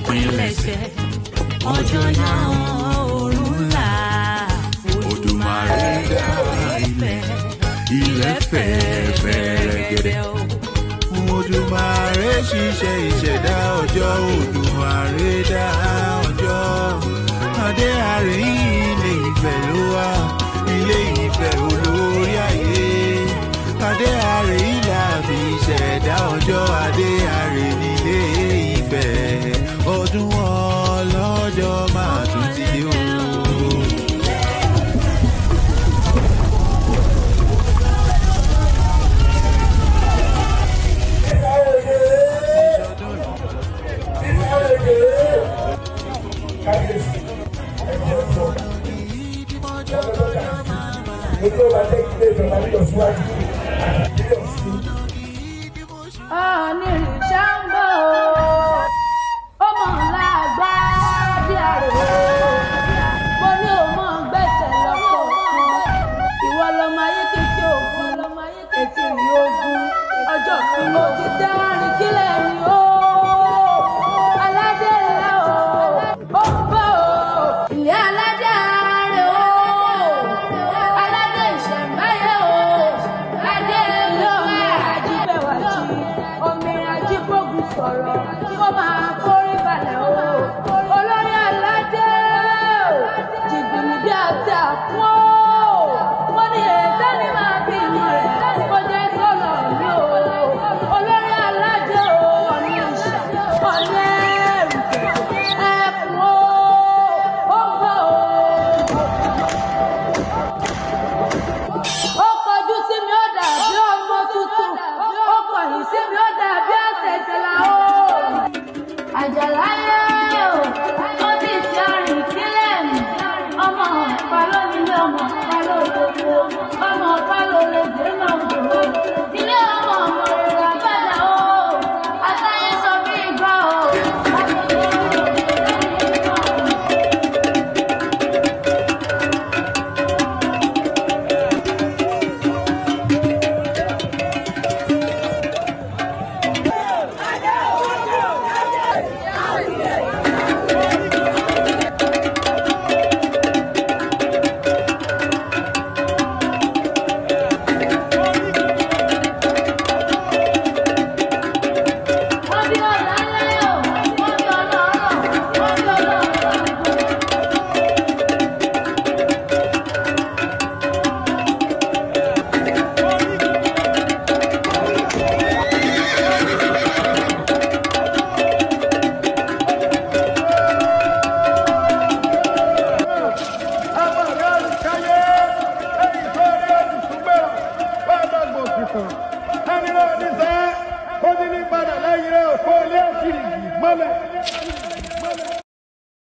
pilẹ̀ṣẹ̀ ọjọ́ náà òórùn là Odùmarè dá ilẹ̀ ilẹ̀ fẹ̀ fẹ̀rẹ̀gẹ̀dẹ̀. Odùmarè ṣiṣẹ́ ìṣẹ̀dá ọjọ́ Odùmarè dá ọjọ́. Adé àrè ilé ìfẹ́ ló wà ilé ìfẹ́ olórí ayé. Adé àrè ilé àbí ìṣẹ̀dá ọjọ́ Adé àrè nílé ìfẹ́. Ọdún ọlọ́jọ́ máa tún ti dé o. Ètò ọba jẹ́ kí ilé ìjọba ní ìlọsíwájú àti ìpínlẹ̀ Ọ̀ṣun. onírìṣà ń bọ̀ ó mọ̀ ńlá gbá bí àrò mo ní o mọ̀ gbẹ̀sẹ̀ lọ́pọ̀ ìwọ lọmọ ayé kékeré ògùn ètò ìrì ogun ọjọ́ mo ti tẹ́ àrìn kílẹ̀ mi ó aládé ńlá o ó ń bọ̀ o ilé aládé ààrẹ o aládé ìṣẹ̀mbáyé o adé lọ́wọ́ ajíbẹ̀wájú omi ajíbògùn sọ̀rọ̀ kó máa kórí balẹ̀ o olórí aládé o jìgbìnì bí àti àpò mo ní ètò ní máa bí ìmọ̀ rẹ̀ kó jẹ́ sọ̀rọ̀ mi o olórí aládé o ọ̀nà ìṣà ọ̀nà ẹ̀rù ẹ̀kún o ó gbọ́ o ó kọjú sí mi ó dàbí ọmọ tuntun ó kọ̀yìn sí mi ó dàbí àtẹ̀tẹ̀lá o. àjàláyé o ó ti ti arìn kílẹ̀ mi ọmọ ọ̀pá lónílé ọmọ ọ̀pá lódodo ọmọ ọ̀pá lólédè náà dòwó ilé ọmọ ọmọ rẹ̀ làbàdà o àtàyè sọ bí ìgbà o. wọ́n bí ọ̀la ńlá yóò wọ́n bí ọ̀la ọ̀rọ̀ wọ́n bí ọ̀la ọ̀rọ̀. Ẹni náà ní sẹ́, ó ti ní padà lẹ́yìn rẹ̀ òkú ilé ẹ̀sìn ìgbì mọ́lẹ̀.